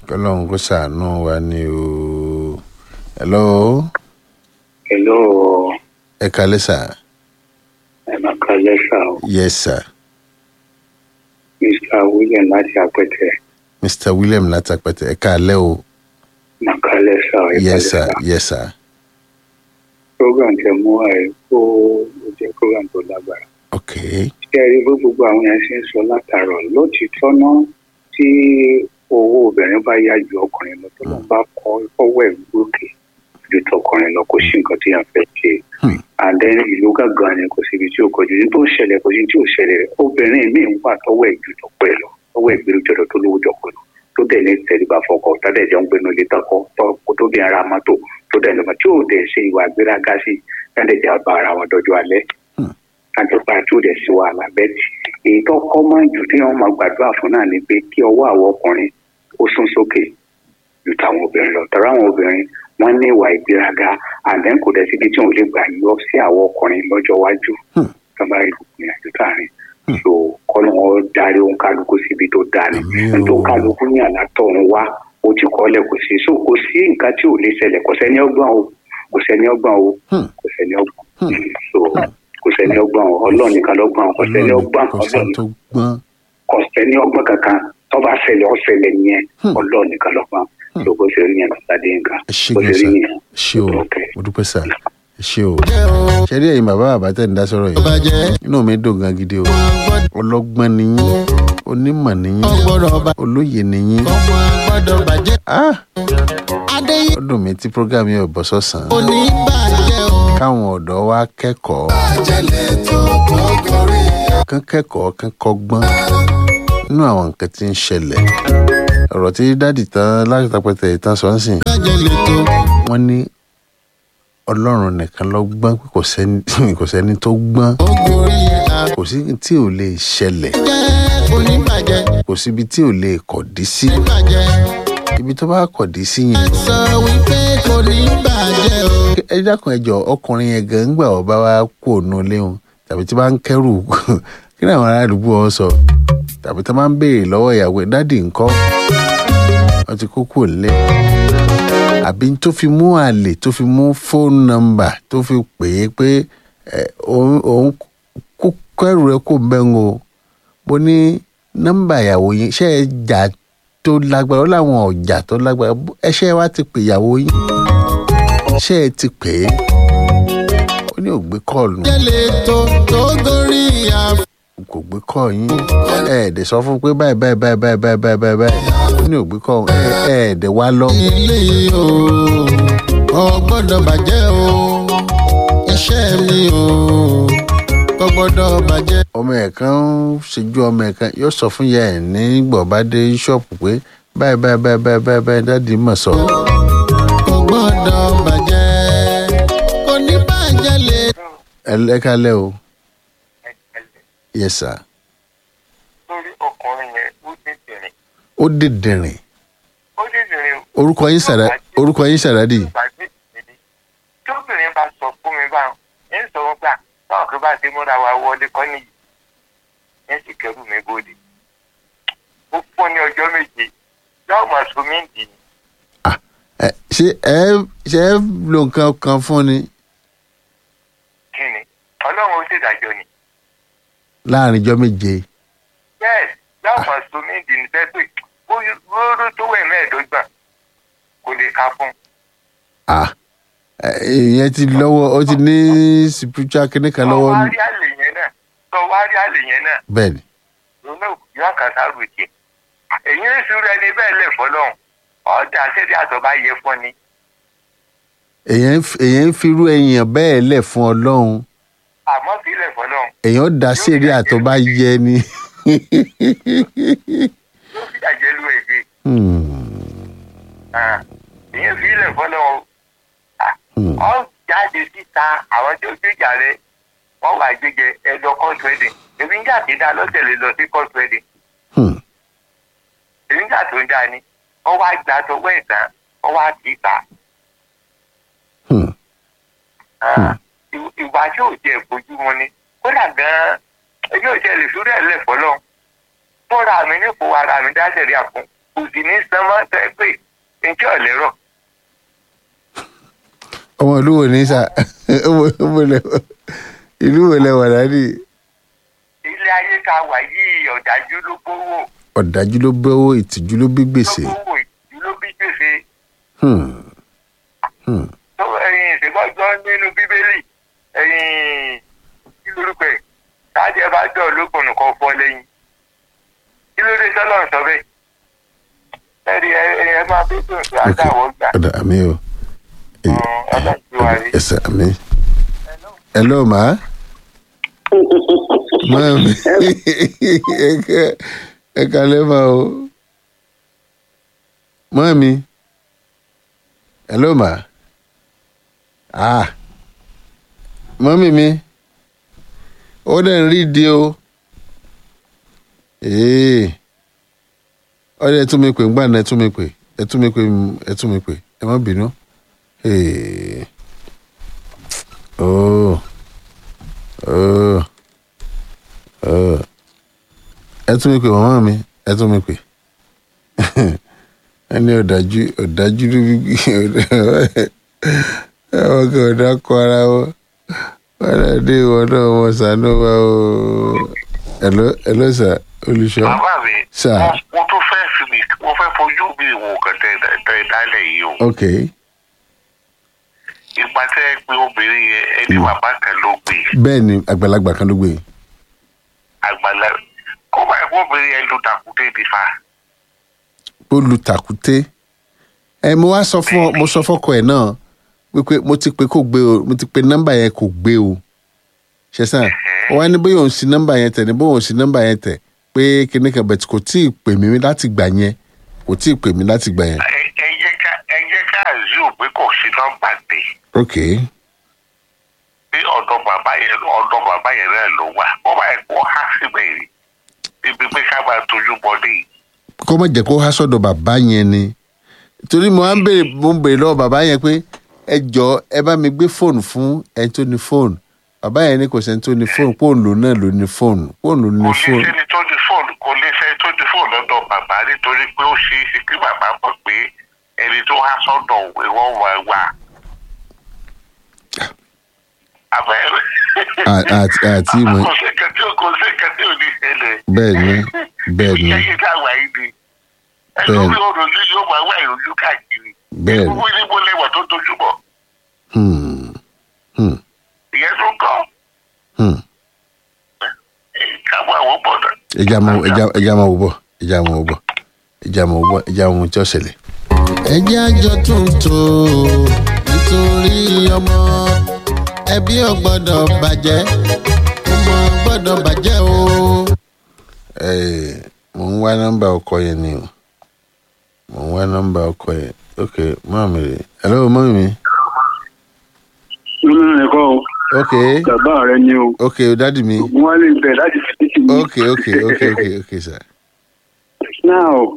kọ́lọ́hún kó ṣàánú wa ni o. hello Hello, ẹ kalẹ́ sà. ẹ máa ka lẹ́sà o. yes sir. Mr. William láti Apẹtẹ. mr william látàpẹtẹ ẹ kalẹ́ o. Máa ka lẹ́sà o. ẹ ká yes sir lẹ́sà. yes sir. Program tẹ mú wa ẹ̀ kó o jẹ́ program tó lágbára. ok Ṣé ẹ rí bó gbogbo àwọn yẹn ṣe ń sọ látàrọ̀ lótìítọ́ náà tí owó obìnrin bá yá ju ọkùnrin lọ tó lọ́n bá kọ́ ọwọ́ ẹ̀ gbókè ju tọkùnrin lọ kò sí nǹkan tí yàn fẹ́ ṣe. Hmm. Àdé ìlú gángan ni kò síbi tí ó kọjú ní tó ń ṣẹlẹ̀ kò sí tí ò ṣẹlẹ̀ obìnrin míì ń wà tọwọ́ ẹ̀ ju tọpọ̀ ẹ̀ lọ tọwọ́ ẹ̀ gbèrú jọ̀dọ̀ tó lówó jọ̀pọ̀ lọ tó dẹ̀ ní tẹ̀lébà fọkọ̀ tádẹ̀ jọ ń gbénu ilé tọkọ tó tó dẹ̀ ara mọ́tò tó dẹ̀ lọ́mọ tí ò dẹ̀ ṣe ìwà gbéraga sí tádẹ̀ jẹ́ bá ara wọn dọ́jú alẹ́ Hmm. àjọpá tí ò dẹ̀ sí wàhálà bẹ́ẹ̀ tí èyí tó kọ́ máa jù tí wọ́n máa gbàdúrà fún náà ni pé kí ọwọ́ àwọn ọkùnrin ó sún sókè ju tàwọn obìnrin lọ tọ́ra àwọn obìnrin wọ́n ní ìwà ìgbéraga àdán kò dẹ̀ síbi tí wọ́n lè gbà yọ sí àwọn ọkùnrin lọ́jọ́ iwájú Hmm. tó bá rí ìrìnàjò táàrin so kọ́nà wọn darí ohun kálukú síbi tó dáa ni Àmín o. nítorí kálukú ní àlátọ̀ ń wá ó ti kọ́lẹ̀ kò sí so kò sí nǹkan tí ò lè ṣẹlẹ̀ kò sẹ́ni ọgbọ́n o kò sẹ́ni ọgbọ́n o Hmm. kò sẹ́ni ọgbọ́n Hmm. so kò sẹ́ni ọgbọ́n o ọlọ́run nìkan lọ́gbọ́n o kò sẹ́ni ọgbọ́n kò sẹ́ni ọlọ́run tó gbọ́n. kò sẹ́ni ọgbọ́n kankan tó bá ṣẹlẹ̀ ó ṣẹlẹ̀ yẹn Hmm. ọlọ́run nìkan lọ́gbọ́n so bó ṣe rí yẹn lọ́sàdé nǹkan ẹ ṣé bó gan ṣe sà rí yẹn. ẹ ṣé o Okay. mo dúpẹ́ sà ẹ ṣé o. ṣe rí ẹ̀yin bàbá bàbá tẹ̀ ń dá sọ̀rọ̀ yìí bàjẹ́ inú mi dùn gan gidi o ọlọ́gbọ́n ni yín onímọ̀ ni yín ọgbọ́dọ̀ bá olóye ni yín. ọmọ gbọ́dọ̀ bàjẹ́ ah adéyìn ó dùn mí tí program yẹn ò bọ́ sọ̀sán òní bàjẹ́ o. káwọn ọ̀dọ́ wa kẹ́kọ̀ọ́ àjẹlẹ̀ tó kọ́kọ́rí kán kẹ́kọ̀ọ́ kán kọ́gbọ́n nínú àwọn nǹkan tí ń ṣẹlẹ̀ ọ̀rọ̀ tí dádì tán láti tapẹ̀tẹ̀ ìtàn sọ ń sìn àjẹlẹ̀ tó wọ́n ní ọlọ́run nìkan ló gbọ́n pé kò sẹ́ni kò sẹ́ni tó gbọ́n kọ́kọ́rí àjẹ́ kò sí tí ò lè ṣẹlẹ̀ òní bàjẹ́ kò síbi tí ò lè kọ̀dí sí bàjẹ́ ibi tó bá kọ̀dí sí yẹn sọ wípé kò ní bàjẹ́ o. ẹ dákun ẹjọ ọkùnrin yẹn gan gbà ọba wa kú òun léhun tàbí tí bá ń kẹrù kí ni àwọn ará àdúgbò ọ sọ tàbí tí wọn máa ń béèrè lọ́wọ́ ìyàwó ẹ̀ dádì ńkọ́ wọn ti kó kúrò nílé àbí tó fi mú àlè tó fi mú fóònù nọ́mbà tó fi pè é pé ẹ, òun òun kó kẹrù rẹ kó bẹ́ẹ̀ o mo ní nọ́mbà ìyàwó yín ṣé ẹ jà tó lágbára ó láwọn ọjà tó lágbára ẹ ṣe wá ti pè ìyàwó yín ṣé ẹ ti pè é ó ní ògbé kọ́ọ̀lù àjẹlẹ̀ tó tó gorí àf. kò gbé kọ́ọ̀ yín ẹ ẹ̀dẹ̀ sọ fún pé báyìí báyìí báyìí báyìí báyìí báyìí báyìí báyìí ó ní ògbé kọ́ọ̀ ẹ ẹ ẹ̀dẹ̀ wá lọ. ilé o ò gbọ́dọ̀ bàjẹ́ o iṣẹ́ mi o kò gbọ́dọ̀ bàjẹ́. ọmọ ẹ̀ kan ń ṣojú ọmọ ẹ̀ kan yóò sọ fún ìyá ẹ̀ nígbà bá dé ṣọ́ọ̀pù pé báyìí báyìí báyìí báyìí báyìí báyìí dáàdi mọ̀ sọ. kò gbọ́dọ̀ bàjẹ́ kò ní bàjẹ́ lè. ẹ lẹ́kálẹ́ o yes sir lórí ọkùnrin yẹn ó tètè rìn ó dìdìrìn ó tètè rìn orúkọ yín sàrà orúkọ yín sàràdì gbàgbé ìdí tóbìnrin bá sọ fún mi báwọn ń sọ wọn gbà báwọn kí bá ti múra wa wọlé kọ́ nìyí ń sì kẹrù mi bóde ó fún ní ọjọ́ méje yóò máa so mí dì ní ẹ ṣé ẹ ṣe ẹ lo nǹkan kan fún ni kí ni ọlọ́run ó ṣèdájọ́ ni láàrin ijọ́ méje bẹ́ẹ̀ yóò máa so mí dì ní sẹ́pẹ̀ ó róró tó wẹ̀ mẹ́ẹ̀ẹ́dọ́gbọ̀n kò lè ka fún ah ẹ, ìyẹn ti lọ́wọ́ ó ti ní spiritual kíní kan tọ́ lọ́wọ́ wá rí àlè yẹn náà tọ́ wá rí àlè yẹn náà bẹ́ẹ̀ ni lónà yóò kàn sáré jẹ èyí ń sùúrù ẹni bẹ́ẹ̀ lẹ̀ fọlọ́hún ọ̀dà sẹ́dí àtọ̀ bá yẹ fún ni èyàn ń fi- èyàn ń firú èèyàn bẹ́ẹ̀ lẹ̀ fún ọlọ́run àmọ́ kì í lẹ̀ fọlọ́hún èèyàn dá sèré àtọ́ bá yẹ ni. yóò fi àjẹ́ lu èdè Hmm, èyí fi lẹ̀ fọlọ́hún hmm. ọ jáde síta àwọn tó gbéjà rẹ wọ́n wà gbéjẹ ẹ̀dọ̀ court wedding èmi ń jà kí dá lọ́tẹ̀lẹ̀ lọ sí court wedding Hmm. èmi ń jà tó ń dá ni wọ́n wá gbà tọwọ́ ẹ̀ tán wọ́n wá kì í ta Hmm. ìwà tí ò jẹ́ ìbójúmu ni kódà gan-an èmi ò jẹ́ lè fi rẹ̀ lẹ̀ fọlọ́hún fúnra mi nípò ara mi dá sẹ̀rí àfún kò sì ní sanmọ́ tẹ́ pé njẹ́ ọ̀lẹ́rọ̀ ọmọ ìlú wo ní sà ọmọ ọmọ ilẹ̀ ìlú wo lẹ wà dádì ilé ayé tá a wà yìí ọ̀dájú ló gbówó ọ̀dájú ló bẹ́wọ́ ìtìjú ló bí ló gbèsè gbówó ìlú ló bí gbèsè Hmm. Hmm. tó ẹyin ìṣègbọ́jọ́ nínú bíbélì ẹyin kí lórúkọ ẹ̀ tájẹ́ bá jọ ológun nìkan fọ́ lẹ́yìn kí ló dé sọ́lọ́ sọ bẹ́ẹ̀ ẹ̀rí ẹ ẹ máa bí tó ṣe ok àdáwọ̀ gbà ọ̀dà àmì o ọlọ́run ẹsẹ̀ àmì hello ma mami ẹ kalẹ́ ma o mami hello ma ah mami mi ó dẹ̀ ń rí di o ee ọdẹ ẹ tún mi pè ń gbà náà ẹ tún mi pè ẹ tún mi pè ẹ tún mi pè ẹ má bínú ee oh oh oh ẹ tún mi pè màmá mi ẹ tún mi pè ẹni ọ̀dájú ọ̀dájú ló bí àwọn kan ọ̀dà kọ ara wọn wọn náà dé ìwọ náà wọn sànú wa o ẹ̀lọ́ ẹ̀lọ́ sà olùṣọ́ bàbá mi Sir. wọ́n- wọ́n tún fẹ́ fi mi wọ́n fẹ́ fojú mi wò kàn tẹ tẹ dálẹ̀ yìí o ok ìgbà tẹ́ ẹ pé obìnrin yẹn ẹni bàbá kan ló gbé bẹ́ẹ̀ ni àgbàlagbà kan ló gbé àgbàlá kó báyìí kó obìnrin yẹn ló dàkúté ní fa ó lu tàkúté ẹ mo wá sọ fún ọ mo sọ fọkọ ẹ náà wípé mo ti pe kò gbé o mo ti pe nọ́mbà yẹn kò gbé o ṣẹṣan ó wá ní bóyá òun sí nọ́mbà yẹn tẹ ní bóyá òun sí nọ́mbà yẹn tẹ pé kíní kan bẹ̀tì kò tí ì pè mí láti gbà yẹn kò tí ì pè mí láti gbà yẹn ẹ ẹ jẹ́ ká ẹ jẹ́ ká àzú pé kò sí nọ́mbà dé ok pé ọ̀dọ̀ bàbá yẹn ọ̀dọ̀ bàbá yẹn náà ló wà kó báyìí kó há síbẹ̀ rí ibi pé ká máa tójú bọ́dé yìí kó má jẹ́ kó há sọ́dọ̀ bàbá yẹn ni torí mo á ń béèrè mo ń béèrè lọ́wọ́ bàbá yẹn pé ẹ jọ ẹ bá mi gbé fóònù fún ẹni tó ní fóònù bàbá yẹn ní kò sẹ́ni tó ní fóònù fóònù lòun náà ló ní fóònù fóònù ló ní kò lè fóònù. sẹ́ni tó ní fóònù kò lè sẹ́ni tó ní fóònù lọ́dọ̀ bàbá nítorí pé ó ṣe é ṣe kí bàbá mọ̀ pé ẹni tó há sọ́dọ̀ òwe wọ́n wà wá. àbẹ̀rẹ̀ À- àti àti ìmọ̀ kò sí kẹtí kò sí kẹtí ò ní ṣẹlẹ̀. bẹ́ẹ̀ ni bẹ́ẹ̀ ni ìyẹn tá a wà yìí ni Bẹ́ẹ̀ ẹni ni. orí ọ̀rọ̀ ní yóò máa wá ìròyìn káàkiri. bẹ́ẹ̀ ni gbogbo ní mo lẹ́wà tó dojú bọ̀ hmm, hmm, ìyẹn tó ń kọ́ hmm. káwọn àwọn bọ̀dọ̀. ẹja mọ ẹja ẹja mọ wò bọ̀ ẹja mọ wò bọ̀ ẹja mọ wò bọ̀ ẹja mọ ohun tí ó ṣẹlẹ̀. ẹ jẹ́ àjọ tuntun nítorí ọmọ ẹbí ò gbọ́dọ̀ bàjẹ́ ọmọ gbọ́dọ̀ bàjẹ́ o. Ẹ, mo ń wá nọ́mbà ọkọ yẹn ni o mo ń wá nọ́mbà ọkọ yẹn ok mọ́mí rè hello mọ́mí mi nínú ẹ̀kọ́ o ok bàbá rẹ ni o ok dádì mi ògùn wa lè bẹ̀ láti fi títí mi. ok ok ok ok ok sir now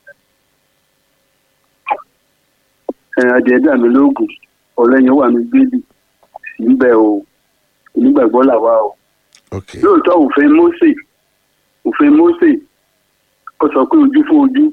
ẹ̀yìn adìẹ dà mí lóògùn ọ̀lẹ́yìn wà mí gbélé sí ń bẹ̀ o onígbàgbọ́ làwa o ok lóòótọ́ òfin Mósè òfin Mósè ó sọ pé ojú fún ojú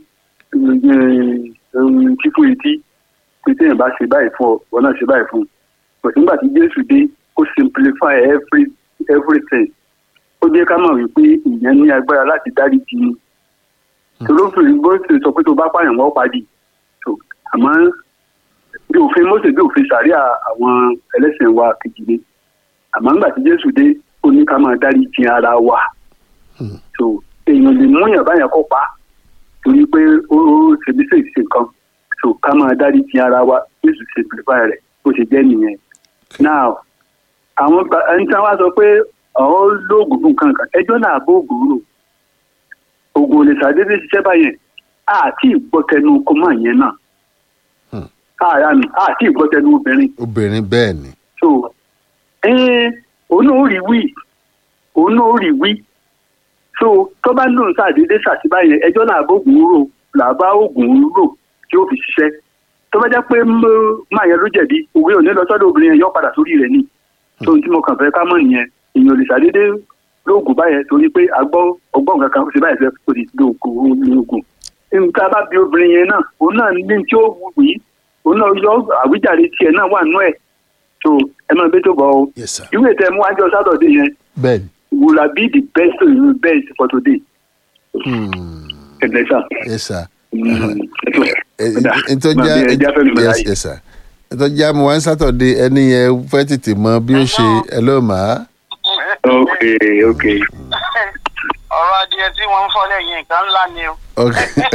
tí fún etí pé téèyàn bá ṣe báyìí fún ọ wọn náà ṣe báyìí fún un but nígbà tí Jésù dé ó simplify every everything ó jẹ́ ká mọ̀ wípé ìyẹn ní agbára láti dáríjì ni tolófin bó ṣe sọ pé tó bá pààyàn wọ́n padì So, àmọ́ bí òfin Mósè bí òfin sàríà àwọn ẹlẹ́sìn wa kejì ni àmọ́ nígbà tí Jésù dé ó ní ká máa dáríjì ara wa so èèyàn lè mú yàn báyàn kó pa torí pé ó ó ṣe bí ṣèṣe ṣe nǹkan so ká máa dáríjì ara wa Jésù simplify rẹ̀ bó ṣe jẹ́ nìyẹn now àwọn ba- ẹni tí wọ́n sọ pé ọ̀hún lóògùn fún nǹkan kan ẹjọ́ náà bó ògùn rò ògùn ò lè ṣàdédé ṣiṣẹ́ báyẹn àti ìgbọ́tẹnu kó máa yẹn náà Hmm. àyàmì àti ìgbọ́tẹnu obìnrin obìnrin bẹ́ẹ̀ ni so ẹn òun náà ó rí wí òun náà ó rí wí so tó bá lóun ṣàdédé ṣàtìbá yẹn ẹjọ́ náà bóògùn rò làbá òògùn rò tí ó fi ṣiṣẹ́ tó bá jẹ́ pé mọ́- máa yẹn ló jẹ̀bi òwe ò ní lọ sọ́dọ̀ obìnrin yẹn yọ padà sórí rẹ̀ ni tó tí mo kàn fẹ́ ká mọ̀ nìyẹn èèyàn ò lè ṣàdédé lóògùn báyẹn torí pé agbọ́ ọgbọ́n kankan ó ṣe báyìí fẹ́ kó ti lóògùn lóògùn nǹkan bá bí obìnrin yẹn náà òun náà ní tí ó wù yí òun náà yọ àwíjàre tiẹ̀ náà wà nú ẹ̀ tó ẹ máa bẹ́ tó bọ̀ ọ́ yes sir ìwé tẹ mú wájú sátọ̀dé yẹn bẹ́ẹ̀ni will I be the best to you best for today Hmm, ẹ̀dẹ̀ sà. yes sir ẹ ntọ́já yes yes sir ntọ́já mo wá ń sátọ̀dé ẹni yẹn fẹ́ tètè mọ bí ó ṣe ẹ ló mà á ok ok ọ̀rọ̀ adìẹ tí wọ́n ń fọ́ lẹ́yìn nǹkan ńlá ni o. ok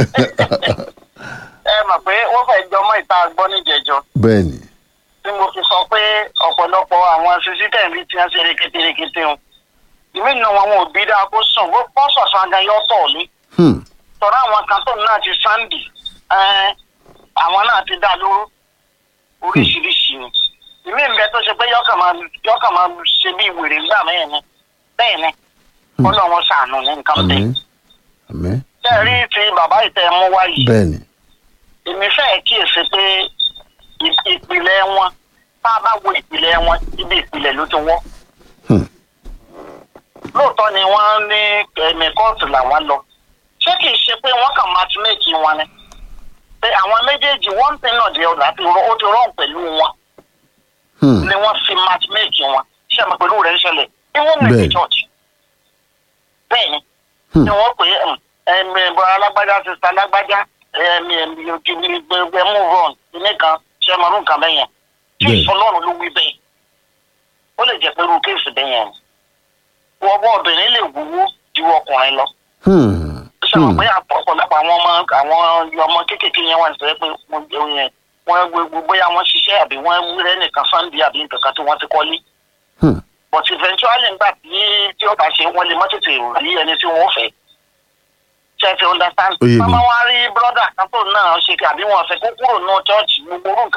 ẹ mọ̀ pé wọ́n fẹ́ jọmọ́ ìta gbọ́ níjẹ̀jọ́ bẹ́ẹ̀ni tí mo fi sọ pé ọ̀pọ̀lọpọ̀ àwọn sísítẹ̀mì tí wọ́n ṣe reketerekete o. ìmí nínú wọn wọn ò bí dáa kó sùn wọ́n bọ́ sọ̀sọ̀ aga yọ tọ̀ lé. Hmm, tọ́ra àwọn kan tó náà ti sáǹdì ẹ́ẹ́, àwọn náà ti dá lóró oríṣiríṣi ni. ìmí ń bẹ tó ṣe pé yọkàn máa yọkàn máa ṣe bí wèrè gbà mẹ́rin ni bẹ́ẹ̀ ni kọ́lọ́ wọn ṣàánú ní nǹkan bẹ́ẹ̀. àmín àmín tẹ́ ẹ rí ti bàbá ìtẹ́ mú wáyé bẹ́ẹ̀ni èmi fẹ́ kíyèsí pé ì- ìpìlẹ̀ wọn tá a bá wo ìpìlẹ̀ wọn ibi ìpìlẹ̀ ló ti wọ́. Hmm. lóòótọ́ ni wọ́n ní ẹ̀mí kóòtù làwọn lọ ṣé kìí ṣe pé wọ́n kàn matchmake wọn ni pé àwọn méjèèjì one thing náà di ọ̀dà tí ó ti rọrùn pẹ̀lú wọn Hmm, ni wọ́n fi matchmake wọn ṣé àmọ́ pẹ̀lú rẹ̀ ń ṣẹlẹ̀ even in the Bẹ́ẹ̀. church bẹ́ẹ̀ ni Hmm. ni wọ́n pè é ẹ̀mí bọ́lá alágbájá sista alágbájá ẹ̀mí ẹ̀mí òkìní gbẹgbẹ move on ilé kan ṣe é mọ̀rún kan bẹ́yẹn tí Bẹ́ẹ̀. ìfọlọ́run ló wí bẹ́ẹ̀ ó lè jẹ́ pé irú kéèsì bẹ́yẹn ọwọ́ obìnrin lè wúwo ju ọkùnrin lọ hmm, ṣe mọ̀ hmm, pé ọ̀pọ̀lọpọ̀ àwọn ọmọ àwọn ọmọ kéékèèké yẹn wà nítorí pé wọ́n jẹun yẹn wọ́n gbogbo bóyá wọ́n ṣiṣẹ́ àbí wọ́n wúrẹ́ nìkan sunday àbí nǹkan kan tí wọ́n ti kọ́lé hmm, but eventually nígbà tí tí ó bá ṣe wọ́n lè má tètè rí ẹni tí wọ́n fẹ́ ṣe ti understand. Ó yé mi. mama wa rí brother kan tó náà ṣe àbí wọn fẹ́ kó kúrò ní church gbogbo orú nǹkan